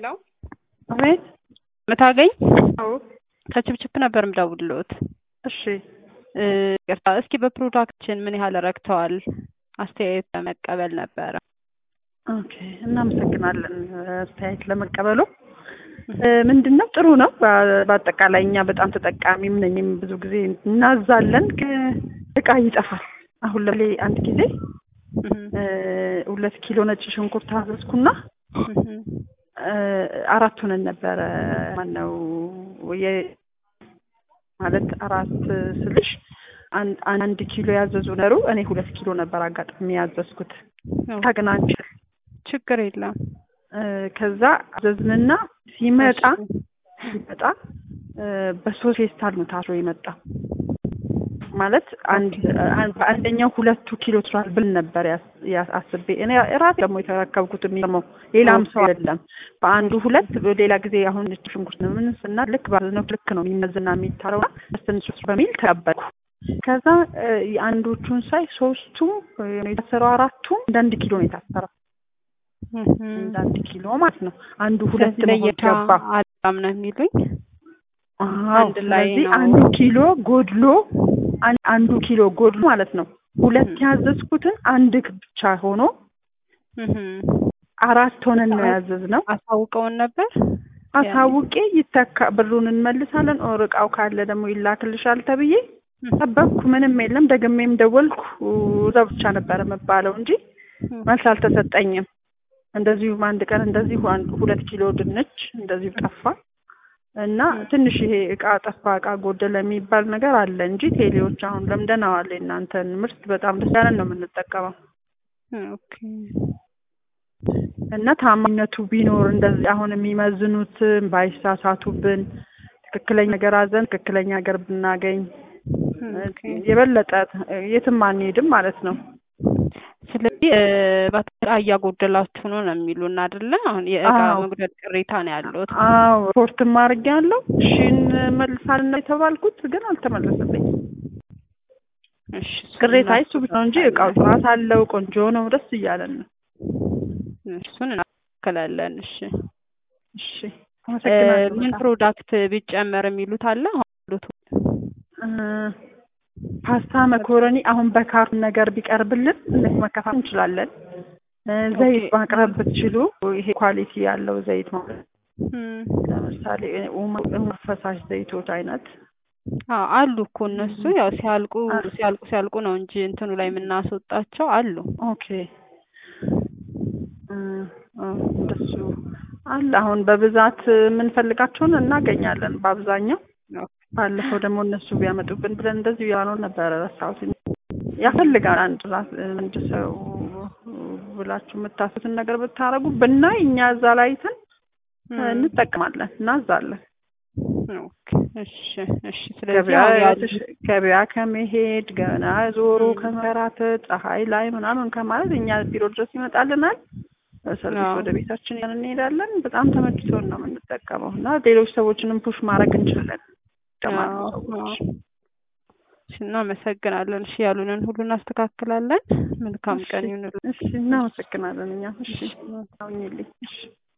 ሄሎ አቤት። ምታገኝ አዎ። ከችፕችፕ ነበር ምደውልልዎት። እሺ። እ ይቅርታ፣ እስኪ በፕሮዳክችን ምን ያህል ረክተዋል? አስተያየት ለመቀበል ነበረ። ኦኬ፣ እናመሰግናለን አስተያየት ለመቀበሉ። ምንድን ነው ጥሩ ነው። በ- በአጠቃላይ እኛ በጣም ተጠቃሚም ነኝም ብዙ ጊዜ እናዛለን፣ ግን እቃ ይጠፋል። አሁን ለምሳሌ አንድ ጊዜ እ ሁለት ኪሎ ነጭ ሽንኩርት አዘዝኩና እ አራት ሆነን ነበረ። ማነው የ ማለት አራት ስልሽ አንድ አንድ ኪሎ ያዘዙ ነሩ እኔ ሁለት ኪሎ ነበር አጋጣሚ ያዘዝኩት። ታግናንችል ችግር የለም። እ ከዛ አዘዝንና ሲመጣ ሲመጣ እ በሶስት ፌስታል ነው ታስሮ የመጣ ማለት አንድ አን- በአንደኛው ሁለቱ ኪሎ ትሯል ብል ነበር ያስ- ያስ- አስቤ እኔ ራሴ ደግሞ የተረከብኩት የሚገርመው ሌላም ሰው አይደለም። በአንዱ ሁለት ሌላ ጊዜ አሁን ነጭ ሽንኩርት ነው ምን ስና ልክ ባዝነው ልክ ነው የሚመዝና የሚታረው ትንሽ በሚል ተቀበልኩ። ከዛ እ የአንዶቹን ሳይ ሶስቱም እ የታሰረው አራቱም እንደ አንድ ኪሎ ነው የታሰረው እንደ አንድ ኪሎ ማለት ነው። አንዱ ሁለት ስለዚህ መሆን ለየታ ገባ። አላም ነው የሚሉኝ። አዎ አንድ ላይ ስለዚህ ነው። አንዱ ኪሎ ጎድሎ አን- አንዱ ኪሎ ጎድሎ ማለት ነው። ሁለት ያዘዝኩትን አንድ ብቻ ሆኖ አራት ሆነን ነው ያዘዝነው። አሳውቀውን ነበር። አሳውቄ ይተካ ብሩን እንመልሳለን፣ ኦር እቃው ካለ ደግሞ ይላክልሻል ተብዬ ጠበቅኩ። ምንም የለም። ደግሜም ደወልኩ። እዛው ብቻ ነበረ መባለው እንጂ መልስ አልተሰጠኝም። እንደዚሁም አንድ ቀን እንደዚሁ አንድ ሁለት ኪሎ ድንች እንደዚሁ ጠፋ እና ትንሽ ይሄ እቃ ጠፋ እቃ ጎደለ የሚባል ነገር አለ እንጂ ቴሌዎች አሁን ለምደናዋል። የእናንተን ምርት በጣም ደስ ያለን ነው የምንጠቀመው ኦኬ እና ታማኝነቱ ቢኖር እንደዚህ አሁን የሚመዝኑትን ባይሳሳቱብን ትክክለኛ ነገር አዘን ትክክለኛ ነገር ብናገኝ ኦኬ። የበለጠ የትም አንሄድም ማለት ነው። ስለዚህ እ በቃ እያጎደላችሁ ነው ነው የሚሉን አይደለ? አሁን የእቃ አዎ። መጉደል ቅሬታ ነው ያለሁት። አዎ ሪፖርትም አድርጌያለሁ። እሺ እንመልሳለን ነው የተባልኩት፣ ግን አልተመለሰልኝም። እሺ እሱን ቅሬታ እሱ ብቻ ነው እንጂ እቃው ጥራት አለው፣ ቆንጆ ነው፣ ደስ እያለን ነው። እሱን እናስተካክላለን። እሺ እሺ እ አመሰግናለሁ። ምን በጣም። ፕሮዳክት ቢጨመር የሚሉት አለ? አሁን ያሉት እ ፓስታ፣ መኮረኒ አሁን በካርቶን ነገር ቢቀርብልን እነሱ መከፋፈል እንችላለን። እ ዘይት ኦኬ። ማቅረብ ብትችሉ ይሄ ኳሊቲ ያለው ዘይት ማለት እም፣ ለምሳሌ ኡማ- ኡማ ፈሳሽ ዘይቶች አይነት አዎ አሉ እኮ እነሱ ያው ሲያልቁ አሉ። ሲያልቁ ሲያልቁ ነው እንጂ እንትኑ ላይ የምናስወጣቸው አሉ። ኦኬ እ እ እንደሱ አለ። አሁን በብዛት የምንፈልጋቸውን እናገኛለን በአብዛኛው። ባለፈው ደግሞ እነሱ ቢያመጡብን ብለን እንደዚሁ ያነው ነበረ ረሳሁት። ያፈልጋል አንድ ራስ አንድ ሰው ብላችሁ የምታስቡትን ነገር ብታረጉ ብናይ እኛ እዛ ላይ አይተን እም፣ እንጠቀማለን እናዛለን። ኦኬ፣ እሺ እሺ። ስለዚህ ገበያ አሁን ያሉ የተሽ- ገበያ ከመሄድ ገና ዞሮ ከመራተት ፀሐይ ላይ ምናምን ከማለት እኛ ቢሮ ድረስ ይመጣልናል። በሰርቪስ አዎ። ወደ ቤታችን ያን እንሄዳለን። በጣም ተመችቶን ነው የምንጠቀመው እና ሌሎች ሰዎችንም ፑሽ ማድረግ እንችላለን። ይጠቀማሉ አዎ፣ ሰዎች። አዎ። እሺ፣ እናመሰግናለን። እሺ ያሉንን ሁሉ እናስተካክላለን። መልካም ቀን ይሁንልን። እሺ እናመሰግናለን። እኛ እሺ አሁኝልኝ እሺ